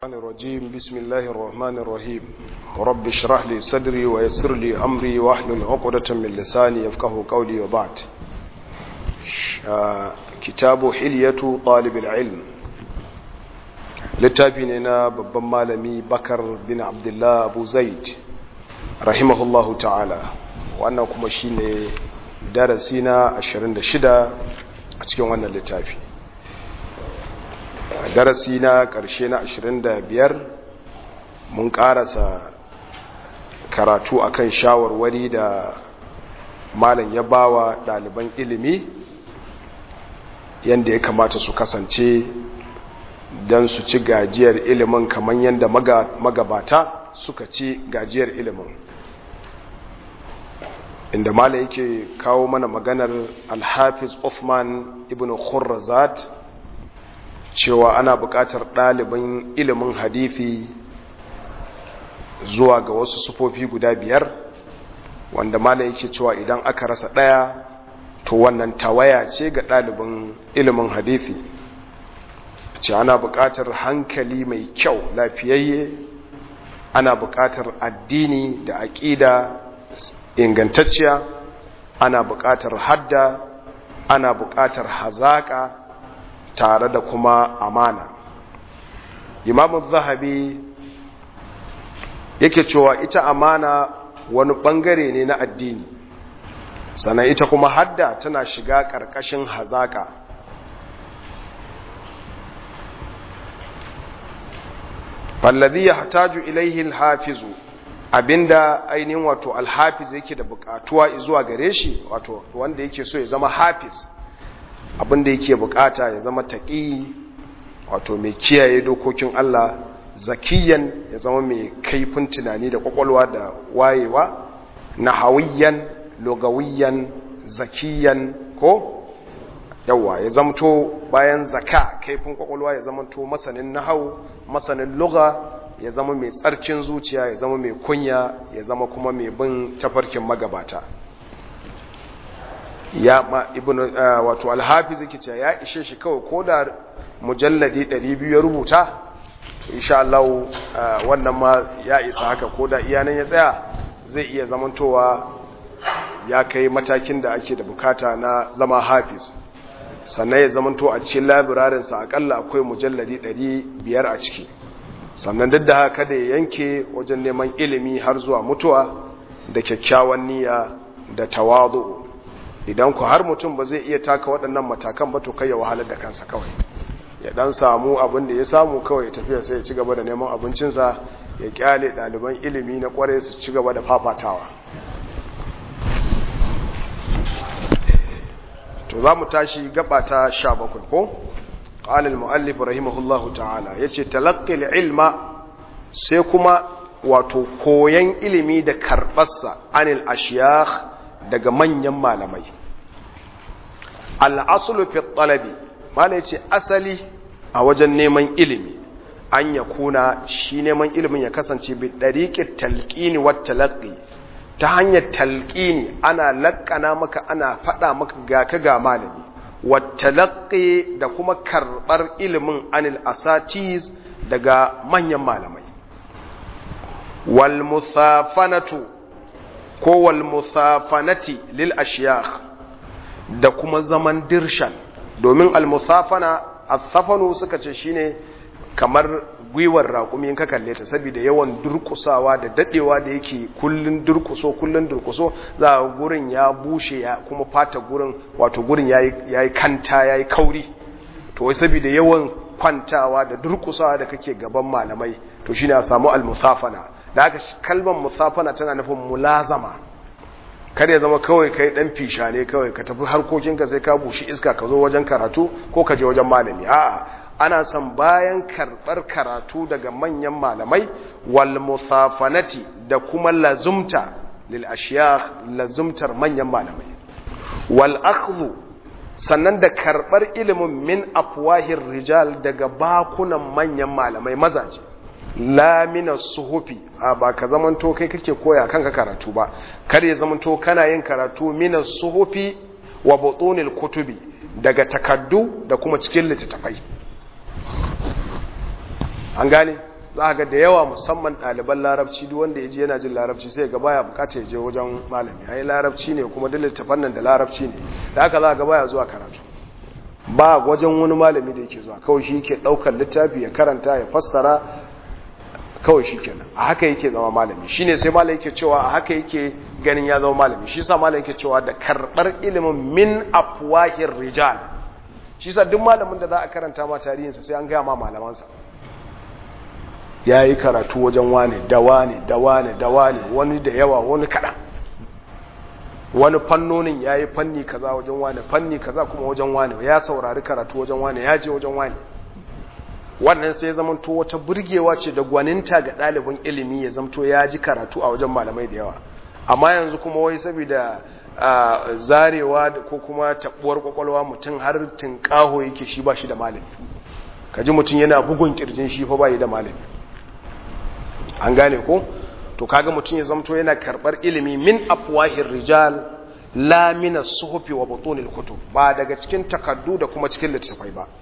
الرحمن الرجيم بسم الله الرحمن الرحيم رب اشرح لي صدري ويسر لي أمري واحلل عقدة من لساني يفقه قولي وبعد كتاب حلية طالب العلم littafi ne na babban malami bakar bin abdullah abu zaid rahimahullahu ta'ala wannan kuma shine darasi na 26 a cikin wannan littafi darasi na ƙarshe na 25 mun ƙarasa karatu akan shawarwari da malam ya bawa ɗaliban ilimi yadda ya kamata su kasance don su ci gajiyar ilimin kamar yadda magabata suka ci gajiyar ilimin inda mala yake kawo mana maganar alhafiz Uthman ibn khurrazat cewa ana buƙatar ɗalibin ilimin hadithi zuwa ga wasu sufofi guda biyar wanda mala yake cewa idan aka rasa ɗaya to wannan tawaya ce ga ɗalibin ilimin hadithi ce ana buƙatar hankali mai kyau lafiyayye ana buƙatar addini da aƙida ingantacciya ana buƙatar hadda ana buƙatar hazaƙa tare da kuma amana imamu zahabi yake cewa ita amana wani ɓangare ne na addini sannan ita kuma hadda tana shiga ƙarƙashin hazaƙa fallazi ya hataju ilaihi alhafizu abinda ainihin wato alhafiz yake da bukatuwa zuwa gare shi wato wanda yake so ya zama hafiz abinda yake bukata ya zama taqi wato mai kiyaye dokokin Allah zakiyan ya zama mai kaifin tunani da kwakwalwa da wayewa nahawiyan lugawiyan zakiyan ko yawa ya zamto bayan zaka kaifin kwakwalwa ya zamanto masanin nahau masanin lugha ya zama mai tsarkin zuciya ya zama mai kunya ya zama kuma mai bin tafarkin magabata ya ma ibn uh, wato alhafiz yake cewa ya ishe shi kawai ko da mujalladi 200 ya rubuta insha Allah uh, wannan ma ya isa haka ko da iyanan ya tsaya zai iya zamantowa ya kai matakin da ake da bukata na zama hafiz sannan ya zamanto a cikin labirarinsa akalla akwai mujalladi 500 a ciki sannan duk da haka da ya yanke wajen neman ilimi har zuwa mutuwa da kyakkyawan niyya da tawazu idan ku har mutum ba zai iya taka waɗannan matakan ba to kai ya wahalar da kansa kawai ya dan samu abin da ya samu kawai ya tafiya sai ya ci gaba da neman abincinsa ya kyale ɗaliban ilimi na kware su ci gaba da fafatawa to za mu tashi gaba ta sha bakwai ko ƙalil mu'allif rahimahullahu ta'ala ya ce talakkil ilma sai kuma wato koyan ilimi da karɓarsa anil ashiyah daga manyan malamai al'asulu fi talabi mala ya ce asali a wajen neman ilimi an ya kuna shi neman ilimin ya kasance bi ɗariƙin talƙini wa talaƙi ta hanyar talƙini ana laƙana maka ana faɗa maka ga ka ga malami watalaƙi da kuma karɓar ilimin anil asatiz daga manyan malamai wal musafanatu ko wal musafanati lil ashiyakh da kuma zaman dirshan domin al musafana as-safanu suka ce shine kamar gwiwar raƙumi in ka kalle ta saboda yawan durkusawa da dadewa da yake kullun durkuso kullun durkuso za a gurin ya bushe ya kuma fata gurin wato gurin yayi yayi kanta yayi kauri to wai saboda yawan kwantawa da durkusawa da kake gaban malamai to shine a samu al-musafana da haka kalmar musafana tana nufin mulazama kar ya zama kawai kai dan fisha ne kawai ka tafi harkokinka sai ka bushi iska ka zo wajen karatu ko ka je wajen malami a'a ana son bayan karɓar karatu daga manyan malamai wal musafanati da kuma lazumta lil ashiyakh lazumtar manyan malamai wal akhdhu sannan da karɓar ilimin min afwahir rijal daga bakunan manyan malamai mazaje la min suhufi a ba ka zamanto kai kake koya kanka karatu ba kar ya zamanto kana yin karatu min suhufi wa butunil kutubi daga takaddu da kuma cikin littattafai an gane za ga da yawa musamman ɗaliban larabci duk wanda ya ji yana jin larabci sai ga baya bukata ya je wajen malami ai larabci ne kuma duk littafan nan da larabci ne da haka za ga baya zuwa karatu ba wajen wani malami da yake zuwa kawai shi yake ɗaukar littafi ya karanta ya fassara kawai shi kenan a haka yake zama malami shine sai malami yake cewa a haka yake ganin ya zama malami shi sa malami yake cewa da karɓar ilimin min afwahir rijal shi sa duk malamin da za a karanta ma tarihinsa sai an gaya ma malamansa ya yi karatu wajen wane da wane da wane da wane wani da yawa wani kaɗan wani fannonin ya yi fanni kaza wajen wane fanni kaza kuma wajen wane ya saurari karatu wajen wane ya je wajen wane wannan sai zama to wata burgewa ce da gwaninta ga ɗalibin ilimi ya zamto ya ji karatu a wajen malamai da yawa amma yanzu kuma wai saboda zarewa ko kuma tabuwar kwakwalwa mutum har tunƙaho yake shi ba shi da malami kaji mutum yana bugun kirjin shi fa bai da malami an gane ko to kaga mutum ya zamto yana karbar ilimi min afwahir rijal la min as-suhufi wa butunil kutub ba daga cikin takaddu da kuma cikin littattafai ba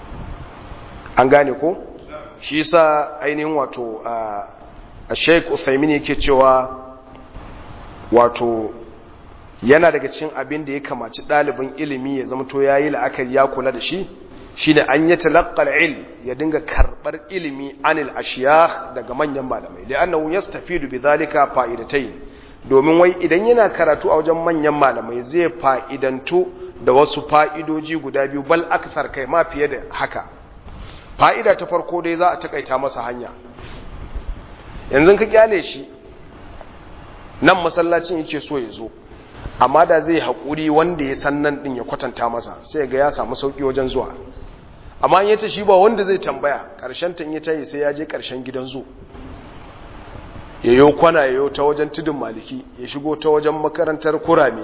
an gane ko shi yasa ainihin wato a Sheikh Uthaymeen yake cewa wato yana daga cikin abin da ya kamaci ɗalibin ilimi ya zamto yayi la'akari ya kula da shi shine an yi talaqqal ilm ya dinga karbar ilimi anil ashiyakh daga manyan malamai li'annahu yastafidu bidhalika fa'idatayn domin wai idan yana karatu a wajen manyan malamai zai fa'idantu da wasu fa'idoji guda biyu bal akthar kai ma fiye da haka fa'ida ta farko dai za a takaita masa hanya yanzu ka kyale shi nan masallacin yake so ya zo amma da zai haƙuri wanda ya san nan ɗin ya kwatanta masa sai ga ya samu sauƙi wajen zuwa amma ya ce shi ba wanda zai tambaya ƙarshen ta yi tayi sai ya je ƙarshen gidan zo ya yi kwana ya yi ta wajen tudun maliki ya shigo ta wajen makarantar kurame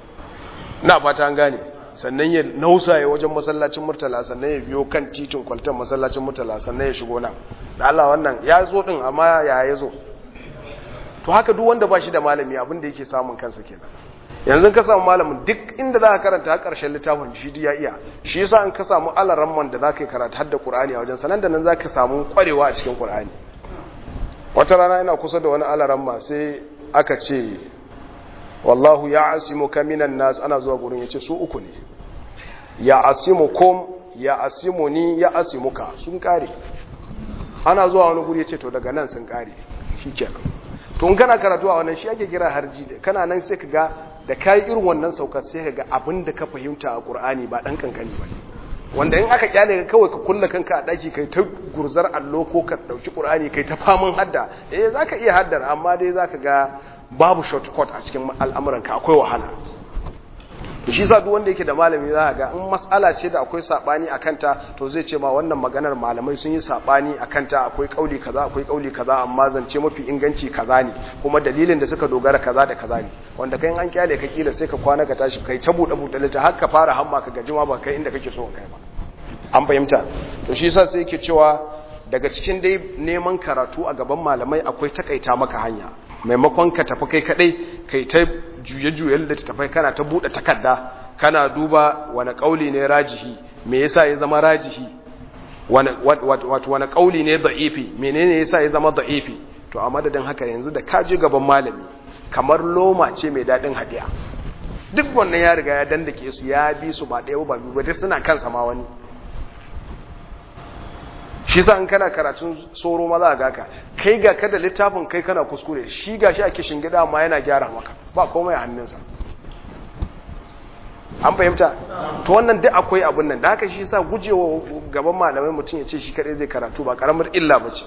na fata an gane sannan ya nausa ya wajen masallacin murtala sannan ya biyo kan titin kwaltar masallacin murtala sannan ya shigo nan da Allah wannan ya zo ɗin amma ya ya zo to haka duk wanda ba shi da malami abin da yake samun kansa kenan yanzu ka samu malamin duk inda za ka karanta har ƙarshen littafin shi ya iya shi yasa in ka samu alaramman da za ka yi karatu har da ƙur'ani a wajen sanan da nan za ka samu ƙwarewa a cikin ƙur'ani wata rana ina kusa da wani alaramma sai aka ce wallahu ya asimu ka minan nas ana zuwa gurin ya ce su uku ne ya asimu kom ya asimu ni ya asimuka sun kare ana zuwa wani guri ya ce to daga nan sun kare shi kenan to in kana karatu a wannan shi ake kira harji kana nan sai ka ga da kai irin wannan saukar sai ka ga abin da ka fahimta a Qur'ani ba dan kankani ba wanda in aka kyale ka kawai ka kulla kanka a daki kai ta gurzar allo ko ka dauki Qur'ani kai ta faman hadda eh zaka iya haddar amma dai zaka ga babu shortcut a cikin al'amuran ka akwai wahala to shi yasa duk wanda yake da malami za ga in mas'ala ce da akwai sabani akan ta to zai ce ma wannan maganar malamai sun yi sabani akan ta akwai kauli kaza akwai kauli kaza amma zance mafi inganci kaza ne kuma dalilin da suka dogara kaza da kaza ne wanda kai an kyale ka kila sai ka kwana ka tashi kai ta bude bude lita har ka fara hamma ka gaji ma ba kai inda kake so kai ba an fahimta to shi yasa sai yake cewa daga cikin dai neman karatu a gaban malamai akwai takaita maka hanya maimakon ka tafi kai kadai kai ta juye-juyen da tafai kana ta bude takarda kana duba wani kauli ne rajihi me yasa ya zama rajihi wato wani kauli ne da'ifi menene yasa ya zama da'ifi to a madadin haka yanzu da kaje gaban malami kamar loma ce mai dadin hadiya duk wannan ya riga ya dandake su ya bi su ba ɗaya ba biyu ba duk suna kansa ma wani shi sa in kana karatun tsoro maza ga ka kai ga kada littafin kai kana kuskure shi ga shi a kishin gida ma yana gyara maka ba komai a hannunsa an fahimta to wannan duk akwai abun nan da haka shi sa gujewa gaban malamai mutum ya ce shi kadai zai karatu ba karamar illa ba ce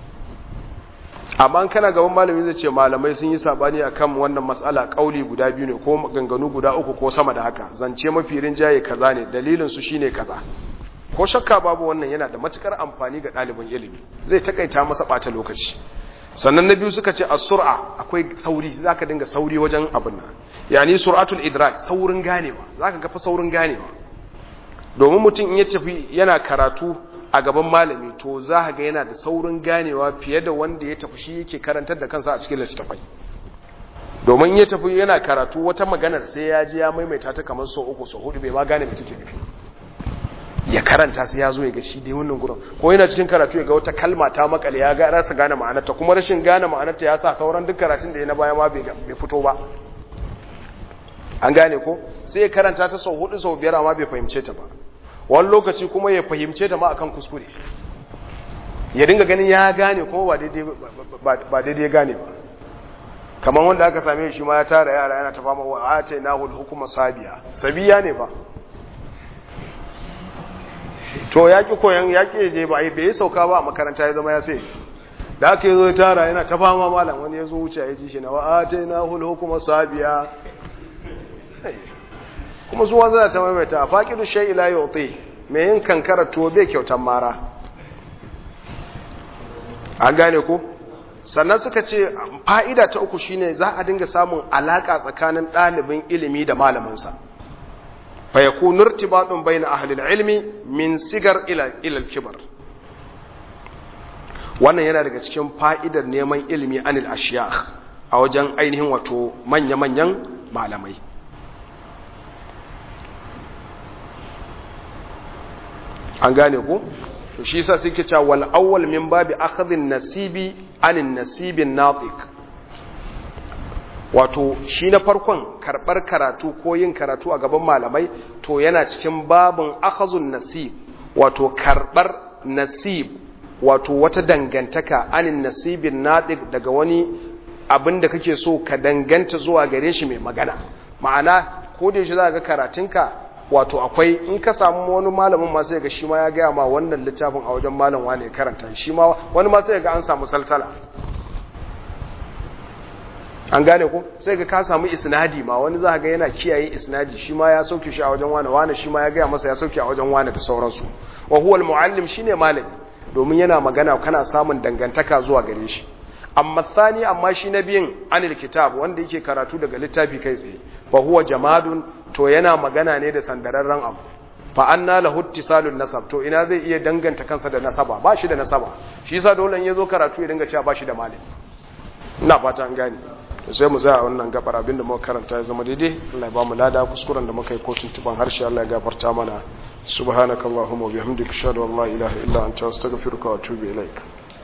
amma kana gaban malami zai ce malamai sun yi sabani akan wannan matsala kauli guda biyu ne ko ganganu guda uku ko sama da haka zance mafi rinjaye kaza ne dalilin su shine kaza ko shakka babu wannan yana da matukar amfani ga ɗalibin ilimi zai takaita masa ɓata lokaci sannan na biyu suka ce a sur'a akwai sauri za ka dinga sauri wajen abin nan yani sur'atul idrak saurin ganewa za ka gafa saurin ganewa domin mutum in ya tafi yana karatu a gaban malami to za ka ga yana da saurin ganewa fiye da wanda ya tafi shi yake karantar da kansa a cikin littattafai domin ya tafi yana karatu wata maganar sai ya ji ya maimaita ta kamar sau uku sau hudu bai ma gane mai take nufi ya karanta sai ya zo ya ga shi dai wannan gurin ko yana cikin karatu ya ga wata kalma ta makale ya ga rasa gane ma'anarta kuma rashin gane ma'anarta ya sa sauran duk karatun da ya na baya ma bai fito ba an gane ko sai ya karanta ta sau hudu sau biyar amma bai fahimce ta ba wani lokaci kuma ya fahimce ta ma akan kuskure ya dinga ganin ya gane kuma ba daidai ya gane ba kamar wanda aka same shi ma ya tara yara yana ta fama wa a ce na hul hukuma sabiya sabiya ne ba to ya ƙi koyan ya ƙi je ba bai yi sauka ba a makaranta ya zama ya sai da aka yi zo ya tara yana ta fama malam wani ya zo wuce ya ji shi na wa a ce na hul hukuma sabiya kuma zuwa zana ta maimaita a faƙidu shai ila yau mai yin kankara to bai kyautan mara an gane ko sannan suka ce fa'ida ta uku shine za a dinga samun alaƙa tsakanin ɗalibin ilimi da malaminsa fa ya kunur tibaɗin bai na ahalil ilmi min sigar ilal kibar wannan yana daga cikin fa'idar neman ilimi anil ashiya a wajen ainihin wato manya-manyan malamai an gane ko to shi yasa suke cewa wal awwal min babi akhdhin nasibi anin nasibin natiq wato shi na farkon karbar karatu ko yin karatu a gaban malamai to yana cikin babin akhazun nasib wato karbar nasib wato wata dangantaka anin nasibin natiq daga wani abin da kake so ka danganta zuwa gare shi mai magana ma'ana ko da yaushe za ga karatunka wato akwai in ka samu wani malamin ma sai ga shi ma ya gaya ma wannan littafin a wajen malam wane ya karanta shi ma wani ma sai ga an samu salsala an gane ko sai ga ka samu isnadi ma wani za ga yana kiyaye isnadi shi ma ya sauke shi a wajen wane wane shi ma ya gaya masa ya sauke a wajen wane da sauransu wa huwa almuallim shine malami domin yana magana kana samun dangantaka zuwa gare shi amma tsani amma shi na biyin anil kitab wanda yake karatu daga littafi kai tsaye fa huwa jamadun to yana magana ne da sandararren abu fa anna lahu ittisalun nasab to ina zai iya danganta kansa da nasaba ba shi da nasaba shi yasa dole in yazo karatu ya dinga cewa ba shi da malami ina fata an gane to sai mu tsaya wannan gabar abinda muka karanta ya zama daidai Allah ya ba mu lada kuskuren da muka yi ko tuntuban harshe Allah ya gafarta mana subhanakallahumma wa bihamdika ashhadu an la ilaha illa anta astaghfiruka wa atubu ilaik